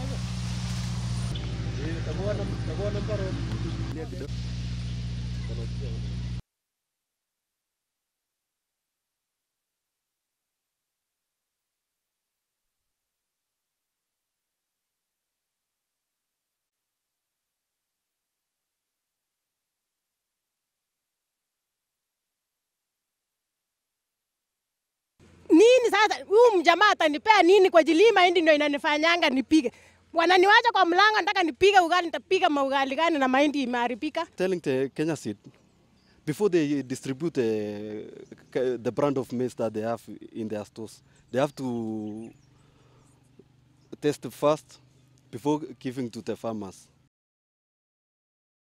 nini sasa? Huyu mjamaa atanipea nini kwa ajili hii mahindi ndio inanifanyanga nipige? Wananiwacha kwa mlango, nataka nipige ugali, nitapiga maugali gani na mahindi imeharibika? telling the Kenya Seed before they distribute uh, the brand of maize that they have in their stores, they have to test first before giving to the farmers.